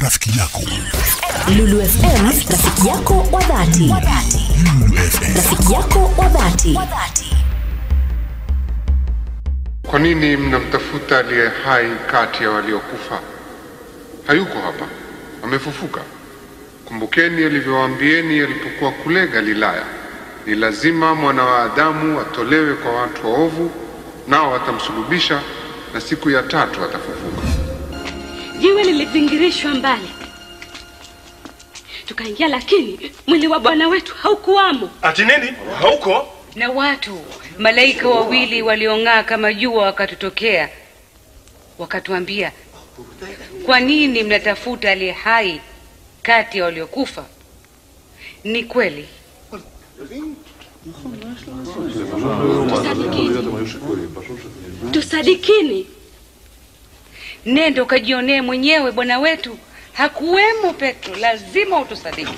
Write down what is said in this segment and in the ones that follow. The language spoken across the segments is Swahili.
rafiki yako. Lulu FM, rafiki yako wa dhati. Lulu FM. Rafiki yako wa dhati. Kwa nini mnamtafuta aliye hai kati ya waliokufa? Hayuko hapa, amefufuka. Kumbukeni alivyowaambieni alipokuwa kule Galilaya, ni lazima mwana wa Adamu atolewe kwa watu waovu, nao watamsulubisha, na siku ya tatu atafufuka. Jiwe lilivingirishwa mbali, tukaingia, lakini mwili wa Bwana wetu haukuwamo. Ati nini? Hauko? na watu malaika wawili waliong'aa kama jua wakatutokea wakatuambia kwa nini mnatafuta aliye hai kati ya waliokufa ni kweli Tusadikini. nenda ukajionee mwenyewe bwana wetu hakuwemo petro lazima utusadiki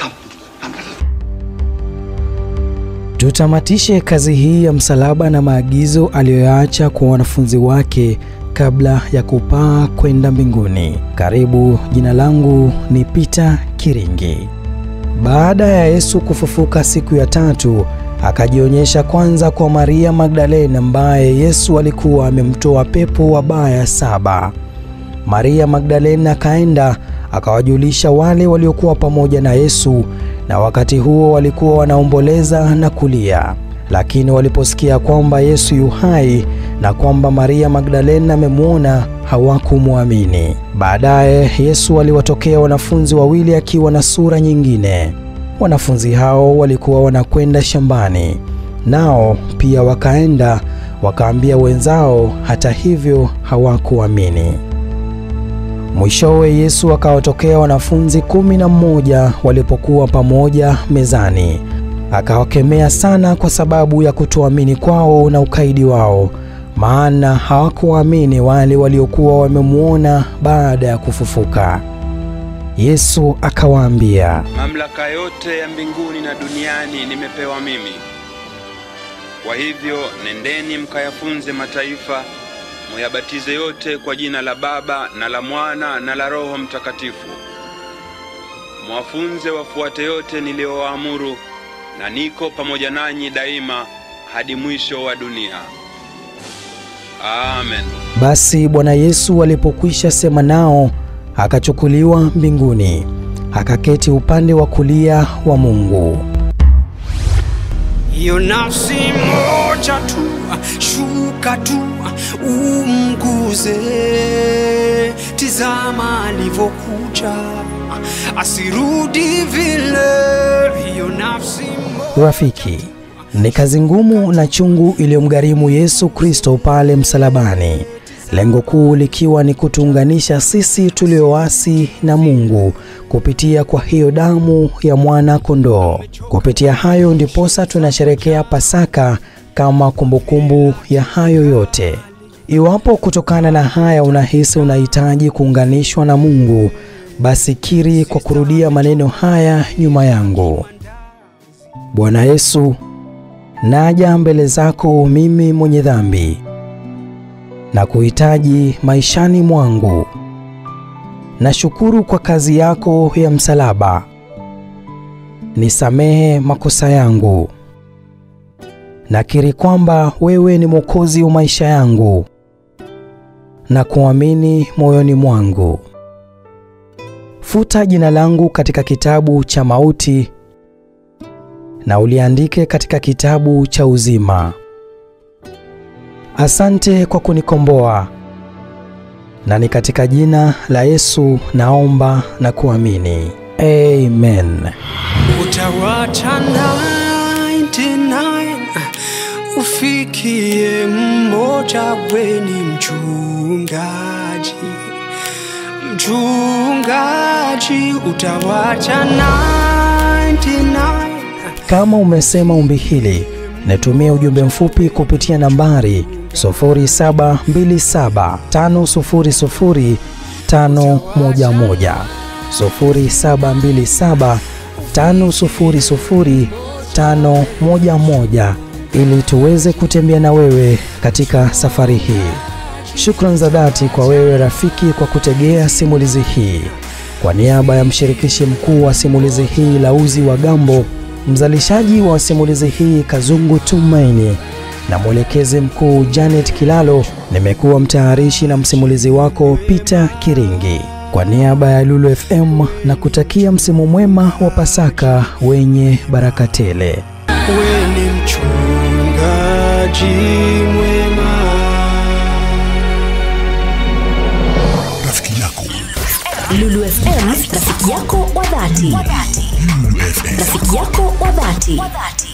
Tutamatishe kazi hii ya msalaba na maagizo aliyoyaacha kwa wanafunzi wake kabla ya kupaa kwenda mbinguni. Karibu, jina langu ni Peter Kiringi. Baada ya Yesu kufufuka siku ya tatu, akajionyesha kwanza kwa Maria Magdalena ambaye Yesu alikuwa amemtoa pepo wabaya saba. Maria Magdalena akaenda akawajulisha wale waliokuwa pamoja na Yesu, na wakati huo walikuwa wanaomboleza na kulia. Lakini waliposikia kwamba Yesu yu hai na kwamba Maria Magdalena amemwona, hawakumwamini. Baadaye Yesu aliwatokea wanafunzi wawili akiwa na sura nyingine. Wanafunzi hao walikuwa wanakwenda shambani, nao pia wakaenda wakaambia wenzao, hata hivyo hawakuamini. Mwishowe Yesu akawatokea wanafunzi kumi na mmoja walipokuwa pamoja mezani, akawakemea sana kwa sababu ya kutoamini kwao na ukaidi wao, maana hawakuamini wale waliokuwa wamemwona baada ya kufufuka. Yesu akawaambia, Mamlaka yote ya mbinguni na duniani nimepewa mimi. Kwa hivyo nendeni mkayafunze mataifa, muyabatize yote kwa jina la Baba na la Mwana na la Roho Mtakatifu. Mwafunze wafuate yote niliyowaamuru, na niko pamoja nanyi daima hadi mwisho wa dunia. Amen. Basi Bwana Yesu alipokwisha sema nao, akachukuliwa mbinguni, akaketi upande wa kulia wa Mungu. Hiyo nafsi moja tu, shuka tu, umguze. Tizama alivyokuja, asirudi vile. Hiyo nafsi moja Rafiki, ni kazi ngumu na chungu iliyomgharimu Yesu Kristo pale msalabani, lengo kuu likiwa ni kutuunganisha sisi tulioasi na Mungu kupitia kwa hiyo damu ya mwana kondoo. Kupitia hayo ndiposa tunasherekea Pasaka kama kumbukumbu ya hayo yote. Iwapo kutokana na haya unahisi unahitaji kuunganishwa na Mungu, basi kiri kwa kurudia maneno haya nyuma yangu. Bwana Yesu, naja mbele zako mimi mwenye dhambi na kuhitaji maishani mwangu. Nashukuru kwa kazi yako ya msalaba. Nisamehe makosa yangu. Nakiri kwamba wewe ni Mwokozi wa maisha yangu na kuamini moyoni mwangu. Futa jina langu katika kitabu cha mauti na uliandike katika kitabu cha uzima. Asante kwa kunikomboa, na ni katika jina la Yesu naomba na kuamini. Amen. utawacha 99 ufikie mmoja, weni mchungaji, mchungaji, utawacha 99 Kama umesema ombi hili, nitumie ujumbe mfupi kupitia nambari 0727500511 0727500511 ili tuweze kutembea na wewe katika safari hii. Shukrani za dhati kwa wewe rafiki kwa kutegea simulizi hii. Kwa niaba ya mshirikishi mkuu wa simulizi hii Lauzi wa Gambo, mzalishaji wa simulizi hii Kazungu Tumaini na mwelekezi mkuu Janet Kilalo, nimekuwa mtayarishi na msimulizi wako Peter Kiringi. Kwa niaba ya Lulu FM na kutakia msimu mwema wa Pasaka wenye baraka tele. we ni mchungaji mwema Rafiki yako Lulu FM, rafiki yako wa dhati. Lulu FM. Rafiki yako wa dhati.